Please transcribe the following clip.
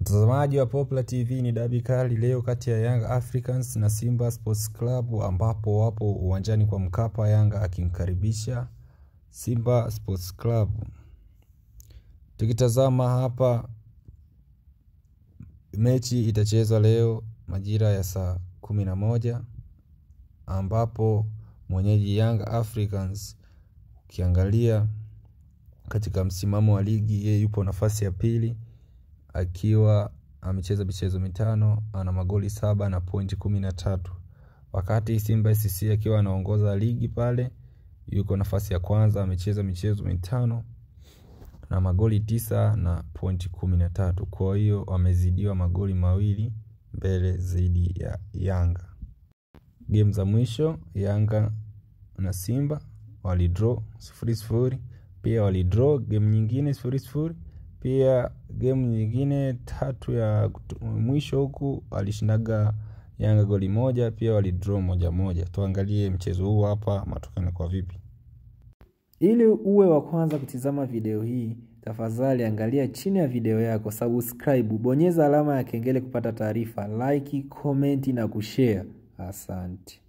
Mtazamaji wa Popular TV ni dabi kali leo kati ya Young Africans na Simba Sports Club ambapo wapo uwanjani kwa Mkapa, Yanga akimkaribisha Simba Sports Club. Tukitazama hapa, mechi itachezwa leo majira ya saa kumi na moja ambapo mwenyeji Young Africans ukiangalia katika msimamo wa ligi yeye yupo nafasi ya pili akiwa amecheza michezo mitano ana magoli saba na pointi kumi na tatu wakati Simba SC akiwa anaongoza ligi pale yuko nafasi ya kwanza amecheza michezo mitano na magoli tisa na pointi kumi na tatu kwa hiyo wamezidiwa magoli mawili mbele zaidi ya Yanga. Game za mwisho Yanga na Simba walidraw sifuri sifuri, pia walidraw game nyingine sifuri sifuri, pia game nyingine tatu ya mwisho huku walishindaga Yanga goli moja, pia walidraw moja moja. Tuangalie mchezo huu hapa, matokeo kwa vipi. Ili uwe wa kwanza kutizama video hii, tafadhali angalia chini ya video yako, subscribe, bonyeza alama ya kengele kupata taarifa, like, comment na kushare. Asante.